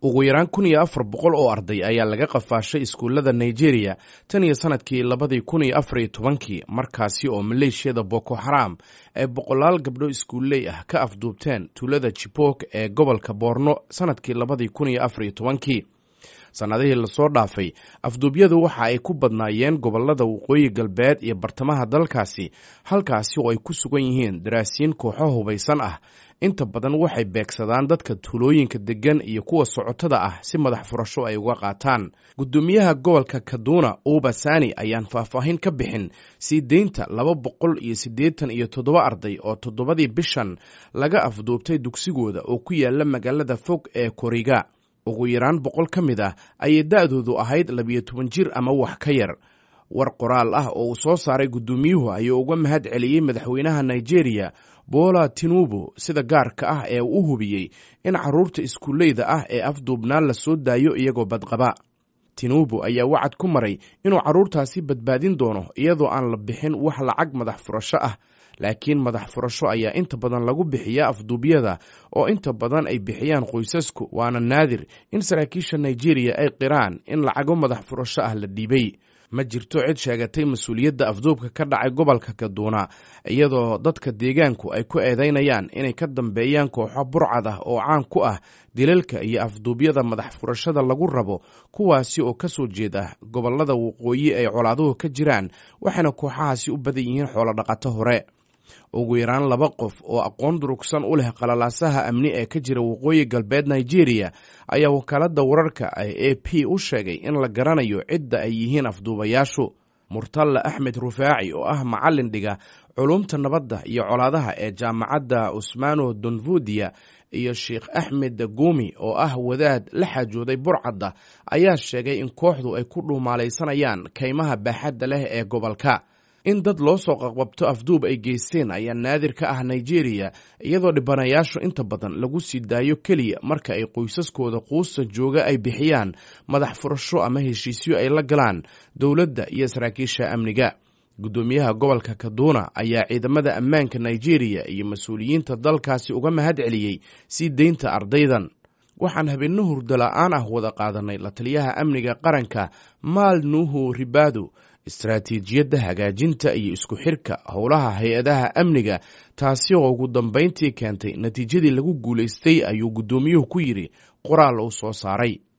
ugu yaraan kun iyo afar boqol oo arday ayaa laga qafaashay iskuullada nigeria tan iyo sanadkii labadii kun iyo afar iyo tobankii markaasi oo maleeshiyada boko xaram ay boqolaal gabdho iskuulley ah ka afduubteen tuulada jibok ee gobolka boorno sanadkii labadii kun iyo afar iyo tobankii sannadihii lasoo dhaafay afduubyadu waxa ay ku badnaayeen gobollada waqooyi galbeed iyo bartamaha dalkaasi halkaasi oo ay ku sugan yihiin daraasiin kooxo hubaysan ah inta badan waxay beegsadaan dadka tuulooyinka deggan iyo kuwa socotada ah si madax furasho ay uga qaataan guddoomiyaha gobolka kaduna uba sani ayaan faahfaahin ka bixin sii deynta laba boqol iyo siddeetan iyo toddoba arday oo toddobadii bishan laga afduubtay dugsigooda oo ku yaala magaalada fog ee koriga ugu yaraan boqol ka mid ah ayay da-doodu ahayd labiyo toban jir ama wax ka yar war qoraal ah oo uu soo saaray guddoomiyuhu ayuu uga mahad celiyey madaxweynaha nigeria bola tinubu sida gaarka ah ee uu u hubiyey in carruurta iskuulleyda ah ee afduubnaan la soo daayo iyagoo badqaba tinubu ayaa wacad ku maray inuu carruurtaasi badbaadin doono iyadoo aan la bixin wax lacag madax furasho ah laakiin madax furasho ayaa inta badan lagu bixiyaa afduubyada oo inta badan ay bixiyaan qoysasku waana naadir in saraakiisha nigeria ay qiraan in lacago madax furasho ah la dhiibay ma jirto cid sheegatay mas-uuliyadda afduubka ka dhacay gobolka kaduuna iyadoo dadka deegaanku ay ku eedeynayaan inay ka dambeeyaan kooxo burcad ah oo caan ku ah dilalka iyo afduubyada madax furashada lagu rabo kuwaasi oo ka soo jeeda gobollada waqooyi ay colaaduhu ka jiraan waxayna kooxahaasi u badan yihiin xoolodhaqato hore ugu yaraan laba qof oo aqoon durugsan u leh qalalaasaha amni ee ka jira waqooyi galbeed nigeria ayaa wakaaladda wararka a p u sheegay in la garanayo cidda ay yihiin afduubayaashu murtalla axmed rufaaci oo ah macallin dhiga culumta nabadda iyo colaadaha ee jaamacadda cusmaano donvudiya iyo sheikh axmed gumi oo ah wadaad la xaajooday burcadda ayaa sheegay in kooxdu ay ku dhuumaalaysanayaan kaymaha baaxadda leh ee gobolka in dad loo soo qaqbabto afduub ay geysteen ayaa naadir ka ah nigeria iyadoo dhibanayaashu inta badan lagu sii daayo keliya marka ay qoysaskooda quusta jooga ay bixiyaan madax furasho ama heshiisyo ay la galaan dowladda iyo saraakiisha amniga guddoomiyaha gobolka kaduna ayaa ciidamada ammaanka nigeria iyo mas-uuliyiinta dalkaasi uga mahad celiyey sii deynta ardaydan waxaan habeenno hurdo la-aan ah wada qaadanay la taliyaha amniga qaranka maal nuuhu ribado istaraatiijiyadda hagaajinta iyo isku xirka howlaha hay-adaha amniga taasi oo ugu dambayntii keentay natiijadii lagu guulaystay ayuu guddoomiyuhu ku yidhi qoraal uu soo saaray